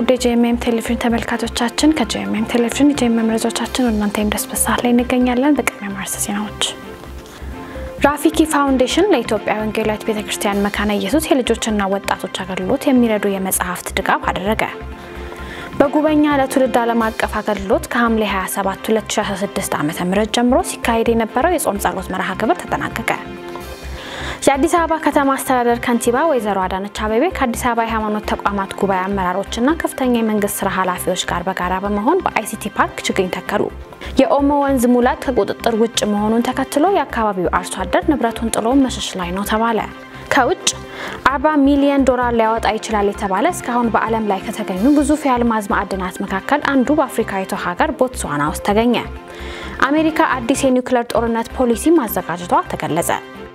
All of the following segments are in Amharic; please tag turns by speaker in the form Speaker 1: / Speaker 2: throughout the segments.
Speaker 1: ውድ የጄኤምኤም ቴሌቪዥን ተመልካቾቻችን ከጄኤምኤም ቴሌቪዥን የጄኤምኤም መረጃዎቻችን ወደ እናንተ የሚደርስበት ሰዓት ላይ እንገኛለን። በቅድሚያ ማርስ ዜናዎች ራፊኪ ፋውንዴሽን ለኢትዮጵያ ወንጌላዊት ቤተ ክርስቲያን መካነ ኢየሱስ የልጆችና ወጣቶች አገልግሎት የሚረዱ የመጽሐፍት ድጋፍ አደረገ። በጉበኛ ለትውልድ ዓለም አቀፍ አገልግሎት ከሐምሌ 27 2016 ዓ ም ጀምሮ ሲካሄድ የነበረው የጾም ጸሎት መርሃ ግብር ተጠናቀቀ። የአዲስ አበባ ከተማ አስተዳደር ከንቲባ ወይዘሮ አዳነች አቤቤ ከአዲስ አበባ የሃይማኖት ተቋማት ጉባኤ አመራሮችና ከፍተኛ የመንግስት ስራ ኃላፊዎች ጋር በጋራ በመሆን በአይሲቲ ፓርክ ችግኝ ተከሉ። የኦሞ ወንዝ ሙላት ከቁጥጥር ውጭ መሆኑን ተከትሎ የአካባቢው አርሶ አደር ንብረቱን ጥሎ መሸሽ ላይ ነው ተባለ። ከውጭ 40 ሚሊዮን ዶላር ሊያወጣ ይችላል የተባለ እስካሁን በዓለም ላይ ከተገኙ ግዙፍ የአልማዝ ማዕድናት መካከል አንዱ በአፍሪካዊቷ ሀገር ቦትስዋና ውስጥ ተገኘ። አሜሪካ አዲስ የኒውክሌር ጦርነት ፖሊሲ ማዘጋጀቷ ተገለጸ።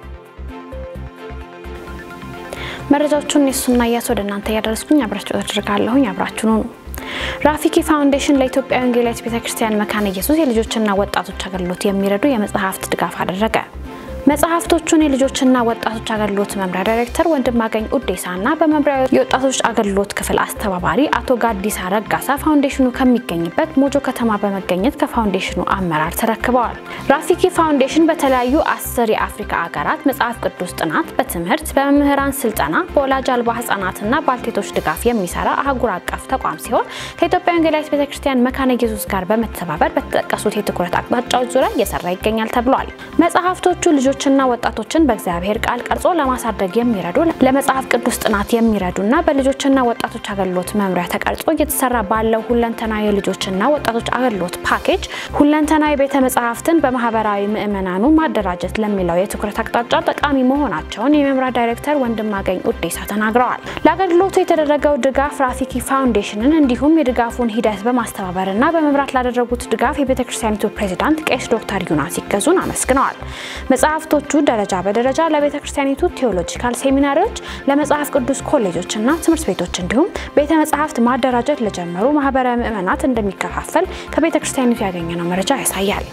Speaker 1: መረጃዎቹን የሱና እያስ ወደ እናንተ እያደረስኩኝ አብራችሁ ተደርጋለሁኝ። አብራችሁ ነው። ራፊኪ ፋውንዴሽን ለኢትዮጵያ ወንጌላዊት ቤተክርስቲያን መካነ ኢየሱስ የልጆችና ወጣቶች አገልግሎት የሚረዱ የመጽሐፍት ድጋፍ አደረገ። መጽሐፍቶቹን የልጆችና ወጣቶች አገልግሎት መምሪያ ዳይሬክተር ወንድማገኝ ኡዴሳና በመምሪያው የወጣቶች አገልግሎት ክፍል አስተባባሪ አቶ ጋዲሳ ረጋሳ ፋውንዴሽኑ ከሚገኝበት ሞጆ ከተማ በመገኘት ከፋውንዴሽኑ አመራር ተረክበዋል። ራፊኪ ፋውንዴሽን በተለያዩ አስር የአፍሪካ ሀገራት መጽሐፍ ቅዱስ ጥናት፣ በትምህርት፣ በመምህራን ስልጠና፣ በወላጅ አልባ ህጻናትና ባልቴቶች ድጋፍ የሚሰራ አህጉር አቀፍ ተቋም ሲሆን ከኢትዮጵያ ወንጌላዊት ቤተክርስቲያን መካነ ኢየሱስ ጋር በመተባበር በተጠቀሱት የትኩረት አቅጣጫዎች ዙሪያ እየሰራ ይገኛል ተብሏል። መጽሐፍቶቹ ልጆችና ወጣቶችን በእግዚአብሔር ቃል ቀርጾ ለማሳደግ የሚረዱ ለመጽሐፍ ቅዱስ ጥናት የሚረዱና በልጆችና ወጣቶች አገልግሎት መምሪያ ተቀርጾ እየተሰራ ባለው ሁለንተናዊ የልጆችና ወጣቶች አገልግሎት ፓኬጅ ሁለንተናዊ ቤተ መጽሐፍትን በማህበራዊ ምዕመናኑ ማደራጀት ለሚለው የትኩረት አቅጣጫ ጠቃሚ መሆናቸውን የመምሪያ ዳይሬክተር ወንድማገኝ ኡዴሳ ተናግረዋል። ለአገልግሎቱ የተደረገው ድጋፍ ራፊኪ ፋውንዴሽንን እንዲሁም የድጋፉን ሂደት በማስተባበርና በመምራት ላደረጉት ድጋፍ የቤተክርስቲያኒቱ ፕሬዚዳንት ቄስ ዶክተር ዩናስ ይገዙን አመስግነዋል። መጽሐፍቶቹ ደረጃ በደረጃ ለቤተ ክርስቲያኒቱ ቴዎሎጂካል ሴሚናሪዎች፣ ለመጽሐፍ ቅዱስ ኮሌጆችና ትምህርት ቤቶች እንዲሁም ቤተ መጽሐፍት ማደራጀት ለጀመሩ ማህበረ ምዕመናት እንደሚከፋፈል ከቤተ ክርስቲያኒቱ ያገኘነው መረጃ ያሳያል።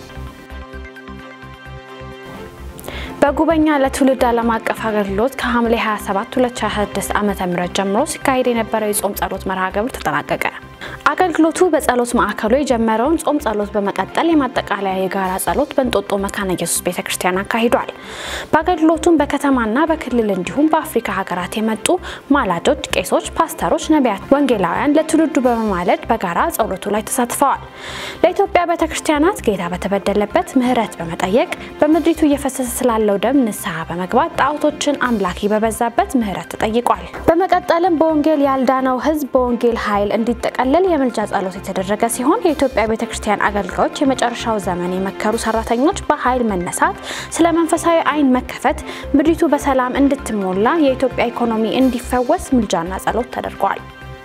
Speaker 1: በጉበኛ ለትውልድ ዓለም አቀፍ አገልግሎት ከሐምሌ 27 2026 ዓ.ም ጀምሮ ሲካሄድ የነበረው የጾም ጸሎት መርሃ ግብር ተጠናቀቀ። አገልግሎቱ በጸሎት ማዕከሉ የጀመረውን ጾም ጸሎት በመቀጠል የማጠቃለያ የጋራ ጸሎት በእንጦጦ መካነ ኢየሱስ ቤተክርስቲያን አካሂዷል። በአገልግሎቱም በከተማና በክልል እንዲሁም በአፍሪካ ሀገራት የመጡ ማላጆች፣ ቄሶች፣ ፓስተሮች፣ ነቢያት፣ ወንጌላውያን ለትውልዱ በመማለድ በጋራ ጸሎቱ ላይ ተሳትፈዋል። ለኢትዮጵያ ቤተክርስቲያናት ጌታ በተበደለበት ምሕረት በመጠየቅ በምድሪቱ እየፈሰሰ ስላለው ደም ንስሐ በመግባት ጣዖቶችን አምላኪ በበዛበት ምሕረት ተጠይቋል። በመቀጠልም በወንጌል ያልዳነው ሕዝብ በወንጌል ኃይል እንዲጠቀለል የምልጃ ጸሎት የተደረገ ሲሆን የኢትዮጵያ ቤተክርስቲያን አገልጋዮች የመጨረሻው ዘመን የመከሩ ሰራተኞች በኃይል መነሳት፣ ስለ መንፈሳዊ ዓይን መከፈት፣ ምድሪቱ በሰላም እንድትሞላ፣ የኢትዮጵያ ኢኮኖሚ እንዲፈወስ ምልጃና ጸሎት ተደርጓል።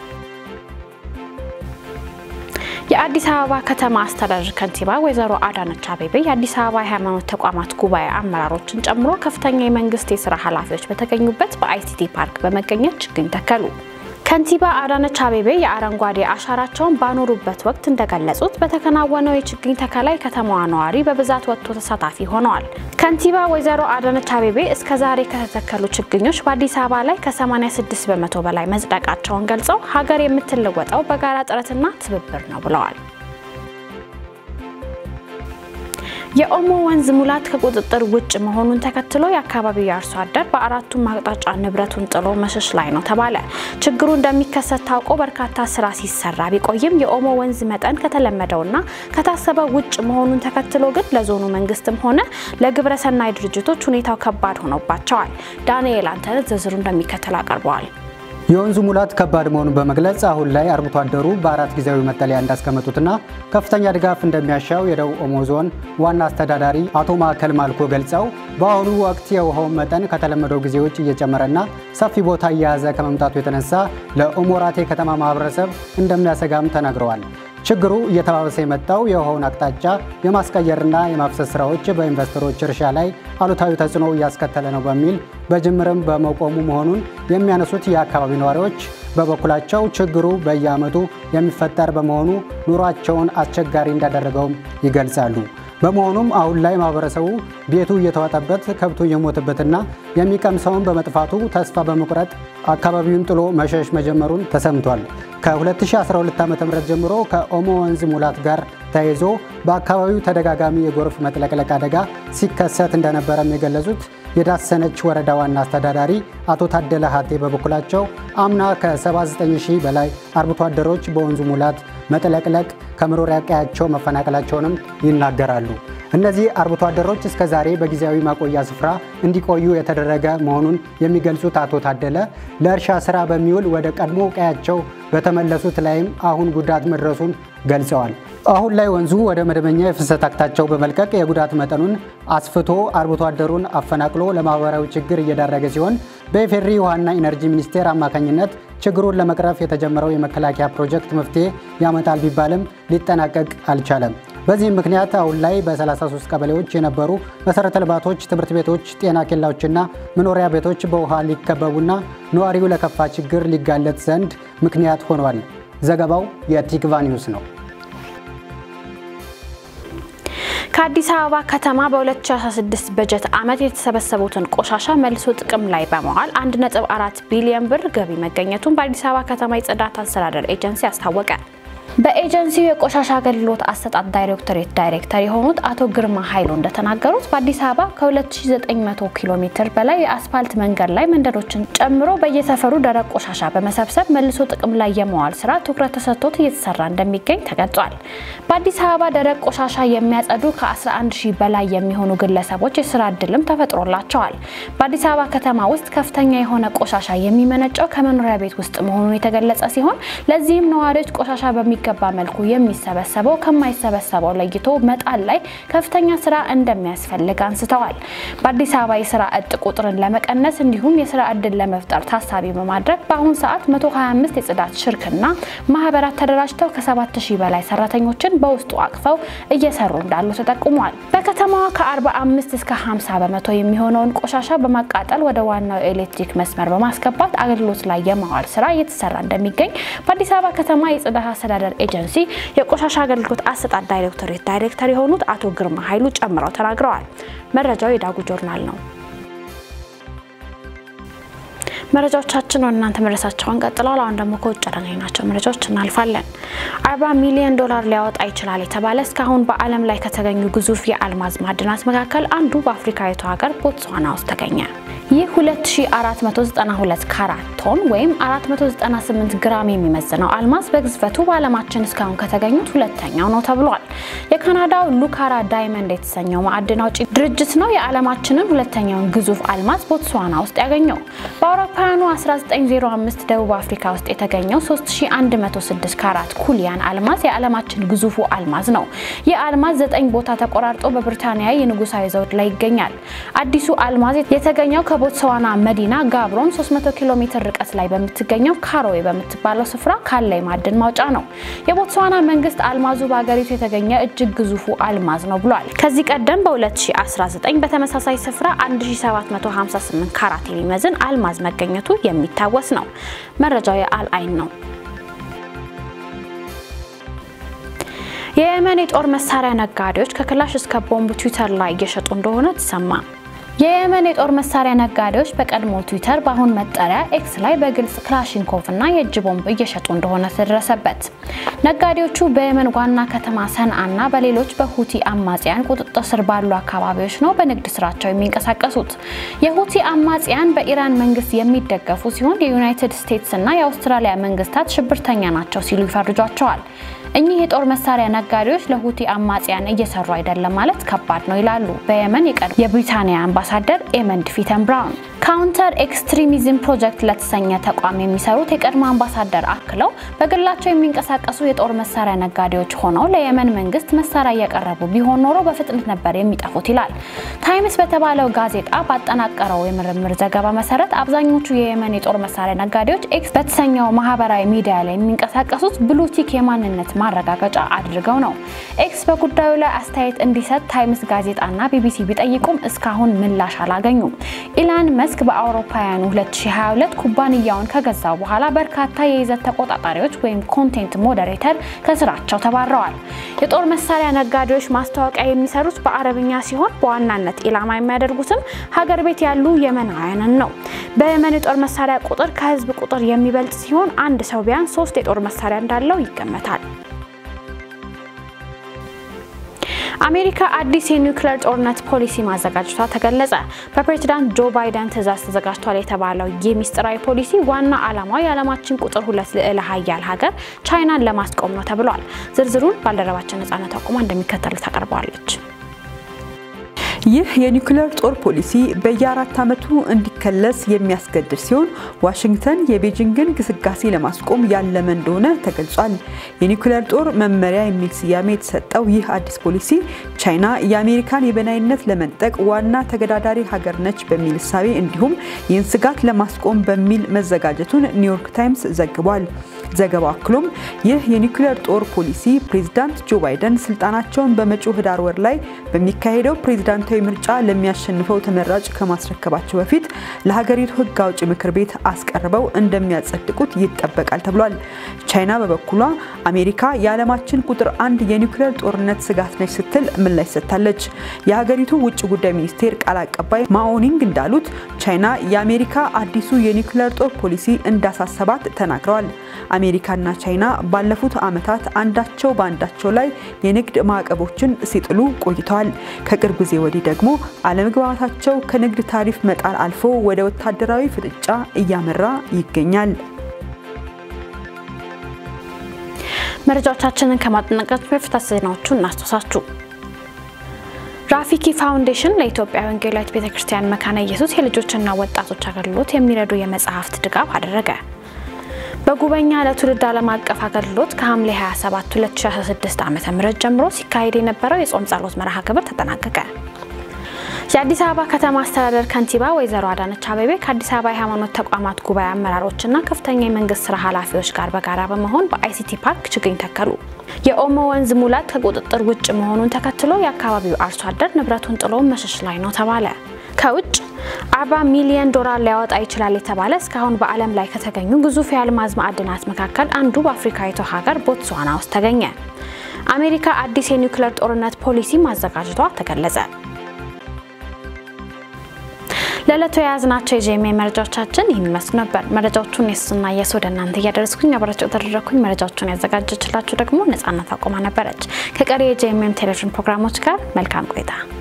Speaker 1: የአዲስ አበባ ከተማ አስተዳደር ከንቲባ ወይዘሮ አዳነች አቤቤ የአዲስ አበባ የሃይማኖት ተቋማት ጉባኤ አመራሮችን ጨምሮ ከፍተኛ የመንግስት የስራ ኃላፊዎች በተገኙበት በአይሲቲ ፓርክ በመገኘት ችግኝ ተከሉ። ከንቲባ አዳነች አቤቤ የአረንጓዴ አሻራቸውን ባኖሩበት ወቅት እንደገለጹት በተከናወነው የችግኝ ተከላ የከተማዋ ነዋሪ በብዛት ወጥቶ ተሳታፊ ሆነዋል። ከንቲባ ወይዘሮ አዳነች አቤቤ እስከ ዛሬ ከተተከሉ ችግኞች በአዲስ አበባ ላይ ከ86 በመቶ በላይ መጽደቃቸውን ገልጸው ሀገር የምትለወጠው በጋራ ጥረትና ትብብር ነው ብለዋል። የኦሞ ወንዝ ሙላት ከቁጥጥር ውጭ መሆኑን ተከትሎ የአካባቢው የአርሶ አደር በአራቱም አቅጣጫ ንብረቱን ጥሎ መሸሽ ላይ ነው ተባለ። ችግሩ እንደሚከሰት ታውቆ በርካታ ስራ ሲሰራ ቢቆይም የኦሞ ወንዝ መጠን ከተለመደውና ከታሰበው ውጭ መሆኑን ተከትሎ ግን ለዞኑ መንግስትም ሆነ ለግብረሰናይ ድርጅቶች ሁኔታው ከባድ ሆኖባቸዋል። ዳንኤል አንተነት ዝርዝሩ እንደሚከተል አቀርበዋል።
Speaker 2: የወንዙ ሙላት ከባድ መሆኑን በመግለጽ አሁን ላይ አርብቶ አደሩ በአራት ጊዜያዊ መጠለያ እንዳስቀመጡትና ከፍተኛ ድጋፍ እንደሚያሻው የደቡብ ኦሞ ዞን ዋና አስተዳዳሪ አቶ ማዕከል ማልኮ ገልጸው በአሁኑ ወቅት የውሃው መጠን ከተለመደው ጊዜዎች እየጨመረና ሰፊ ቦታ እየያዘ ከመምጣቱ የተነሳ ለኦሞራቴ ከተማ ማህበረሰብ እንደሚያሰጋም ተናግረዋል። ችግሩ እየተባበሰ የመጣው የውሃውን አቅጣጫ የማስቀየርና የማፍሰስ ስራዎች በኢንቨስተሮች እርሻ ላይ አሉታዊ ተጽዕኖ እያስከተለ ነው በሚል በጅምርም በመቆሙ መሆኑን የሚያነሱት የአካባቢ ነዋሪዎች በበኩላቸው ችግሩ በየዓመቱ የሚፈጠር በመሆኑ ኑሯቸውን አስቸጋሪ እንዳደረገውም ይገልጻሉ። በመሆኑም አሁን ላይ ማህበረሰቡ ቤቱ እየተዋጠበት ከብቱ እየሞተበትና የሚቀምሰውን በመጥፋቱ ተስፋ በመቁረጥ አካባቢውን ጥሎ መሸሽ መጀመሩን ተሰምቷል። ከ2012 ዓ.ም ጀምሮ ከኦሞ ወንዝ ሙላት ጋር ተያይዞ በአካባቢው ተደጋጋሚ የጎርፍ መጥለቅለቅ አደጋ ሲከሰት እንደነበረም የገለጹት የዳሰነች ወረዳ ዋና አስተዳዳሪ አቶ ታደለ ሀቴ በበኩላቸው አምና ከ79 ሺህ በላይ አርብቶ አደሮች በወንዙ ሙላት መጥለቅለቅ ከመኖሪያ ቀያቸው መፈናቀላቸውንም ይናገራሉ። እነዚህ አርብቶ አደሮች እስከ ዛሬ በጊዜያዊ ማቆያ ስፍራ እንዲቆዩ የተደረገ መሆኑን የሚገልጹት አቶ ታደለ ለእርሻ ስራ በሚውል ወደ ቀድሞ ቀያቸው በተመለሱት ላይም አሁን ጉዳት መድረሱን ገልጸዋል። አሁን ላይ ወንዙ ወደ መደበኛ የፍሰት አቅጣጫው በመልቀቅ የጉዳት መጠኑን አስፍቶ አርብቶ አደሩን አፈናቅሎ ለማህበራዊ ችግር እየዳረገ ሲሆን በኢፌዴሪ ውሃና ኢነርጂ ሚኒስቴር አማካኝነት ችግሩን ለመቅረፍ የተጀመረው የመከላከያ ፕሮጀክት መፍትሄ ያመጣል ቢባልም ሊጠናቀቅ አልቻለም። በዚህም ምክንያት አሁን ላይ በ33 ቀበሌዎች የነበሩ መሰረተ ልማቶች፣ ትምህርት ቤቶች፣ ጤና ኬላዎችና መኖሪያ ቤቶች በውሃ ሊከበቡና ነዋሪው ለከፋ ችግር ሊጋለጥ ዘንድ ምክንያት ሆኗል። ዘገባው የቲክቫ ኒውስ ነው።
Speaker 1: ከአዲስ አበባ ከተማ በ2016 በጀት ዓመት የተሰበሰቡትን ቆሻሻ መልሶ ጥቅም ላይ በመዋል 1.4 ቢሊዮን ብር ገቢ መገኘቱን በአዲስ አበባ ከተማ የጽዳት አስተዳደር ኤጀንሲ አስታወቀ። በኤጀንሲው የቆሻሻ አገልግሎት አሰጣጥ ዳይሬክቶሬት ዳይሬክተር የሆኑት አቶ ግርማ ኃይሉ እንደተናገሩት በአዲስ አበባ ከ2900 ኪሎ ሜትር በላይ የአስፋልት መንገድ ላይ መንገዶችን ጨምሮ በየሰፈሩ ደረቅ ቆሻሻ በመሰብሰብ መልሶ ጥቅም ላይ የመዋል ስራ ትኩረት ተሰጥቶት እየተሰራ እንደሚገኝ ተገልጿል። በአዲስ አበባ ደረቅ ቆሻሻ የሚያጸዱ ከ11 ሺህ በላይ የሚሆኑ ግለሰቦች የስራ እድልም ተፈጥሮላቸዋል። በአዲስ አበባ ከተማ ውስጥ ከፍተኛ የሆነ ቆሻሻ የሚመነጨው ከመኖሪያ ቤት ውስጥ መሆኑን የተገለጸ ሲሆን ለዚህም ነዋሪዎች ቆሻሻ በሚገባ መልኩ የሚሰበሰበው ከማይሰበሰበው ለይቶ መጣል ላይ ከፍተኛ ስራ እንደሚያስፈልግ አንስተዋል። በአዲስ አበባ የስራ እጥ ቁጥርን ለመቀነስ እንዲሁም የስራ እድል ለመፍጠር ታሳቢ በማድረግ በአሁኑ ሰዓት 125 የጽዳት ሽርክና ማህበራት ተደራጅተው ከ7000 በላይ ሰራተኞችን በውስጡ አቅፈው እየሰሩ እንዳሉ ተጠቁሟል። በከተማዋ ከ45 እስከ 50 በመቶ የሚሆነውን ቆሻሻ በማቃጠል ወደ ዋናው የኤሌክትሪክ መስመር በማስገባት አገልግሎት ላይ የማዋል ስራ እየተሰራ እንደሚገኝ በአዲስ አበባ ከተማ የጽዳት አስተዳደር ኤጀንሲ የቆሻሻ አገልግሎት አሰጣጥ ዳይሬክቶሬት ዳይሬክተር የሆኑት አቶ ግርማ ኃይሉ ጨምረው ተናግረዋል። መረጃው የዳጉ ጆርናል ነው። መረጃዎቻችን ወደ እናንተ መድረሳቸውን ቀጥለዋል። አሁን ደግሞ ከውጭ ያገኘናቸው መረጃዎች እናልፋለን። አርባ ሚሊዮን ዶላር ሊያወጣ ይችላል የተባለ እስካሁን በዓለም ላይ ከተገኙ ግዙፍ የአልማዝ ማዕድናት መካከል አንዱ በአፍሪካዊቷ ሀገር ቦትስዋና ውስጥ ተገኘ። ይህ 2492 ካራት ቶን ወይም 498 ግራም የሚመዝነው አልማዝ በግዝፈቱ በዓለማችን እስካሁን ከተገኙት ሁለተኛው ነው ተብሏል። የካናዳው ሉካራ ዳይመንድ የተሰኘው ማዕድን አውጪ ድርጅት ነው የዓለማችንን ሁለተኛውን ግዙፍ አልማዝ ቦትስዋና ውስጥ ያገኘው። በአውሮፓውያኑ 1905 ደቡብ አፍሪካ ውስጥ የተገኘው 3106 ካራት ኩሊያን አልማዝ የዓለማችን ግዙፉ አልማዝ ነው። ይህ አልማዝ ዘጠኝ ቦታ ተቆራርጦ በብሪታንያ የንጉሳዊ ዘውድ ላይ ይገኛል። አዲሱ አልማዝ የተገኘው ከቦትስዋና መዲና ጋብሮን 300 ኪሎ ሜትር ርቀት ላይ በምትገኘው ካሮዌ በምትባለው ስፍራ ካለ የማዕድን ማውጫ ነው። የቦትስዋና መንግስት አልማዙ በሀገሪቱ የተገኘ እጅግ ግዙፉ አልማዝ ነው ብሏል። ከዚህ ቀደም በ2019 በተመሳሳይ ስፍራ 1758 ካራት የሚመዝን አልማዝ መገኘቱ የሚታወስ ነው። መረጃው የአልአይን ነው። የየመን የጦር መሳሪያ ነጋዴዎች ከክላሽ እስከ ቦምብ ትዊተር ላይ እየሸጡ እንደሆነ ተሰማ። የየመን የጦር መሳሪያ ነጋዴዎች በቀድሞ ትዊተር በአሁን መጠሪያ ኤክስ ላይ በግልጽ ክላሽንኮቭ እና የእጅ ቦምብ እየሸጡ እንደሆነ ተደረሰበት። ነጋዴዎቹ በየመን ዋና ከተማ ሰንዓ እና በሌሎች በሁቲ አማጽያን ቁጥጥር ስር ባሉ አካባቢዎች ነው በንግድ ስራቸው የሚንቀሳቀሱት። የሁቲ አማጽያን በኢራን መንግስት የሚደገፉ ሲሆን የዩናይትድ ስቴትስ እና የአውስትራሊያ መንግስታት ሽብርተኛ ናቸው ሲሉ ይፈርጇቸዋል። እኚህ የጦር መሳሪያ ነጋዴዎች ለሁቲ አማጽያን እየሰሩ አይደለም ማለት ከባድ ነው ይላሉ በየመን የቀድሞ የብሪታንያ አምባሳደር ኤመንድ ፊተን ብራውን። ካውንተር ኤክስትሪሚዝም ፕሮጀክት ለተሰኘ ተቋም የሚሰሩት የቀድሞ አምባሳደር አክለው በግላቸው የሚንቀሳቀሱ የጦር መሳሪያ ነጋዴዎች ሆነው ለየመን መንግስት መሳሪያ እያቀረቡ ቢሆን ኖሮ በፍጥነት ነበር የሚጠፉት ይላል። ታይምስ በተባለው ጋዜጣ ባጠናቀረው የምርምር ዘገባ መሰረት አብዛኞቹ የየመን የጦር መሳሪያ ነጋዴዎች ኤክስ በተሰኘው ማህበራዊ ሚዲያ ላይ የሚንቀሳቀሱት ብሉቲክ የማንነት ማረጋገጫ አድርገው ነው። ኤክስ በጉዳዩ ላይ አስተያየት እንዲሰጥ ታይምስ ጋዜጣና ቢቢሲ ቢጠይቁም እስካሁን ምላሽ አላገኙም። ኢላን መስክ መስክ በአውሮፓውያኑ 2022 ኩባንያውን ከገዛ በኋላ በርካታ የይዘት ተቆጣጣሪዎች ወይም ኮንቴንት ሞዴሬተር ከስራቸው ተባረዋል። የጦር መሳሪያ ነጋዴዎች ማስታወቂያ የሚሰሩት በአረብኛ ሲሆን በዋናነት ኢላማ የሚያደርጉትም ሀገር ቤት ያሉ የመናውያንን ነው። በየመን የጦር መሳሪያ ቁጥር ከህዝብ ቁጥር የሚበልጥ ሲሆን አንድ ሰው ቢያንስ ሶስት የጦር መሳሪያ እንዳለው ይገመታል። አሜሪካ አዲስ የኒውክሌር ጦርነት ፖሊሲ ማዘጋጀቷ ተገለጸ። በፕሬዚዳንት ጆ ባይደን ትዕዛዝ ተዘጋጅቷል የተባለው ይህ ሚስጥራዊ ፖሊሲ ዋና ዓላማው የዓለማችን ቁጥር ሁለት ልዕለ ሀያል ሀገር ቻይናን ለማስቆም ነው ተብሏል። ዝርዝሩን ባልደረባችን ነጻነት አቁማ እንደሚከተሉት ታቀርበዋለች።
Speaker 3: ይህ የኒውክሌር ጦር ፖሊሲ በየአራት ዓመቱ እንዲከለስ የሚያስገድድ ሲሆን ዋሽንግተን የቤጂንግን ግስጋሴ ለማስቆም ያለመ እንደሆነ ተገልጿል። የኒውክሌር ጦር መመሪያ የሚል ስያሜ የተሰጠው ይህ አዲስ ፖሊሲ ቻይና የአሜሪካን የበላይነት ለመንጠቅ ዋና ተገዳዳሪ ሀገር ነች በሚል እሳቤ እንዲሁም ይህን ስጋት ለማስቆም በሚል መዘጋጀቱን ኒውዮርክ ታይምስ ዘግቧል። ዘገባው አክሎም ይህ የኒውክሌር ጦር ፖሊሲ ፕሬዚዳንት ጆ ባይደን ስልጣናቸውን በመጪው ህዳር ወር ላይ በሚካሄደው ፕሬዚዳንታዊ ምርጫ ለሚያሸንፈው ተመራጭ ከማስረከባቸው በፊት ለሀገሪቱ ህግ አውጪ ምክር ቤት አስቀርበው እንደሚያጸድቁት ይጠበቃል ተብሏል። ቻይና በበኩሏ አሜሪካ የዓለማችን ቁጥር አንድ የኒውክሌር ጦርነት ስጋት ነች ስትል ምላሽ ሰጥታለች። የሀገሪቱ ውጭ ጉዳይ ሚኒስቴር ቃል አቀባይ ማኦኒንግ እንዳሉት ቻይና የአሜሪካ አዲሱ የኒውክሌር ጦር ፖሊሲ እንዳሳሰባት ተናግረዋል። አሜሪካና ቻይና ባለፉት ዓመታት አንዳቸው በአንዳቸው ላይ የንግድ ማዕቀቦችን ሲጥሉ ቆይተዋል። ከቅርብ ጊዜ ወዲህ ደግሞ አለመግባባታቸው ከንግድ ታሪፍ መጣል አልፎ ወደ ወታደራዊ ፍጥጫ እያመራ ይገኛል።
Speaker 1: መረጃዎቻችንን ከማጠናቀቃችን በፊት ዜናዎቹን እናስታውሳችሁ። ራፊኪ ፋውንዴሽን ለኢትዮጵያ ወንጌላዊት ቤተክርስቲያን መካነ ኢየሱስ የልጆችና ወጣቶች አገልግሎት የሚረዱ የመጽሐፍት ድጋፍ አደረገ። በጉበኛ ለትውልድ ዓለም አቀፍ አገልግሎት ከሐምሌ 27 2016 ዓ.ም ጀምሮ ሲካሄድ የነበረው የጾም ጸሎት መርሃ ግብር ተጠናቀቀ። የአዲስ አበባ ከተማ አስተዳደር ከንቲባ ወይዘሮ አዳነች አቤቤ ከአዲስ አበባ የሃይማኖት ተቋማት ጉባኤ አመራሮችና ከፍተኛ የመንግስት ስራ ኃላፊዎች ጋር በጋራ በመሆን በአይሲቲ ፓርክ ችግኝ ተከሉ። የኦሞ ወንዝ ሙላት ከቁጥጥር ውጭ መሆኑን ተከትሎ የአካባቢው አርሶ አደር ንብረቱን ጥሎ መሸሽ ላይ ነው ተባለ። ከውጭ 40 ሚሊዮን ዶላር ሊያወጣ ይችላል የተባለ እስካሁን በዓለም ላይ ከተገኙ ግዙፍ የአልማዝ ማዕድናት መካከል አንዱ በአፍሪካዊቷ ሀገር ቦትስዋና ውስጥ ተገኘ። አሜሪካ አዲስ የኒውክሌር ጦርነት ፖሊሲ ማዘጋጀቷ ተገለጸ። ለዕለቱ የያዝናቸው የጄኤምኤ መረጃዎቻችን ይህን ይመስሉ ነበር። መረጃዎቹን የሱና የሱ ወደ እናንተ እያደረስኩኝ አብራቸው ተደረግኩኝ። መረጃዎቹን ያዘጋጀችላችሁ ደግሞ ነጻነት አቆማ ነበረች። ከቀሪ የጄኤምኤም ቴሌቪዥን ፕሮግራሞች ጋር መልካም ቆይታ